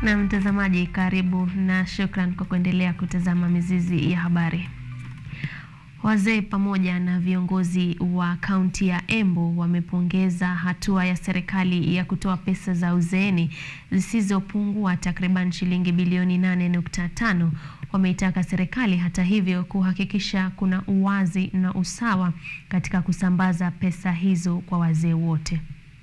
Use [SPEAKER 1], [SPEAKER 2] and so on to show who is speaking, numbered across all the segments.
[SPEAKER 1] Na mtazamaji, karibu na shukran kwa kuendelea kutazama Mizizi ya Habari. Wazee pamoja na viongozi wa kaunti ya Embu wamepongeza hatua ya serikali ya kutoa pesa za uzeeni zisizopungua takriban shilingi bilioni 8.5. Wameitaka serikali hata hivyo kuhakikisha kuna uwazi na usawa katika kusambaza pesa hizo kwa wazee wote.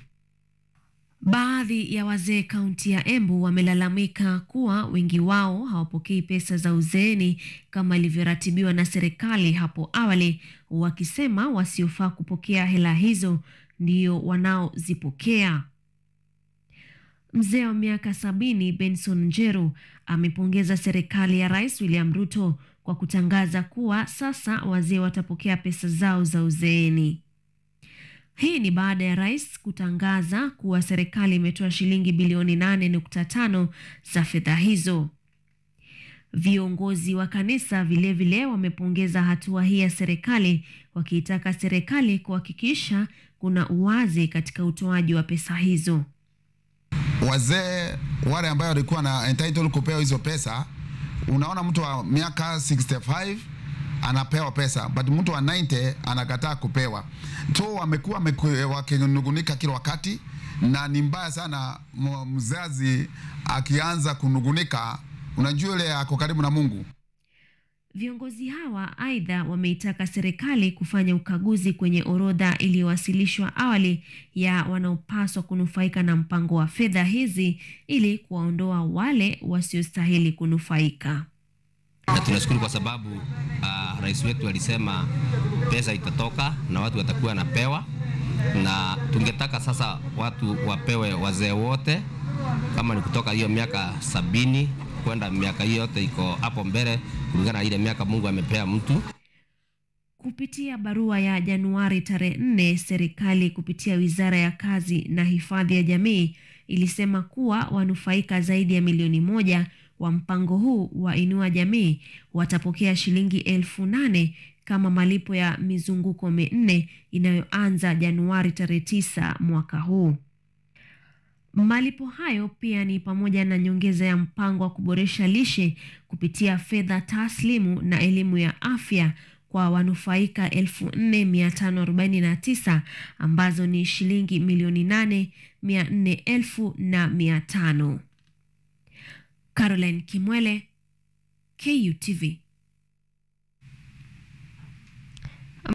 [SPEAKER 1] Baadhi ya wazee kaunti ya Embu wamelalamika kuwa wengi wao hawapokei pesa za uzeeni kama ilivyoratibiwa na serikali hapo awali, wakisema wasiofaa kupokea hela hizo ndio wanaozipokea. Mzee wa miaka sabini Benson Njeru amepongeza serikali ya Rais William Ruto kwa kutangaza kuwa sasa wazee watapokea pesa zao za uzeeni. Hii ni baada ya rais kutangaza kuwa serikali imetoa shilingi bilioni 8.5 za fedha hizo. Viongozi wa kanisa vilevile wamepongeza hatua hii ya serikali, wakiitaka serikali kuhakikisha kuna uwazi katika utoaji wa pesa hizo.
[SPEAKER 2] Wazee wale ambayo walikuwa na entitled kupewa hizo pesa, unaona mtu wa miaka 65 anapewa pesa but mtu wa 90 anakataa kupewa. So wamekuwa wakinugunika kila wakati, na ni mbaya sana mzazi akianza kunugunika, unajua ile ako karibu na Mungu.
[SPEAKER 1] Viongozi hawa aidha wameitaka serikali kufanya ukaguzi kwenye orodha iliyowasilishwa awali ya wanaopaswa kunufaika na mpango wa fedha hizi ili kuwaondoa wale wasiostahili kunufaika.
[SPEAKER 3] Na tunashukuru kwa sababu uh, rais wetu alisema pesa itatoka na watu watakuwa wanapewa, na tungetaka sasa watu wapewe, wazee wote, kama ni kutoka hiyo miaka sabini kwenda miaka hiyo yote iko hapo mbele, kulingana na ile miaka Mungu amepea mtu.
[SPEAKER 1] Kupitia barua ya Januari tarehe nne, serikali kupitia wizara ya kazi na hifadhi ya jamii ilisema kuwa wanufaika zaidi ya milioni moja wa mpango huu wa Inua Jamii watapokea shilingi elfu nane kama malipo ya mizunguko minne inayoanza Januari tarehe tisa mwaka huu. Malipo hayo pia ni pamoja na nyongeza ya mpango wa kuboresha lishe kupitia fedha taslimu na elimu ya afya kwa wanufaika 4549 ambazo ni shilingi milioni 8 400 elfu na 500. Caroline Kimwele, KUTV.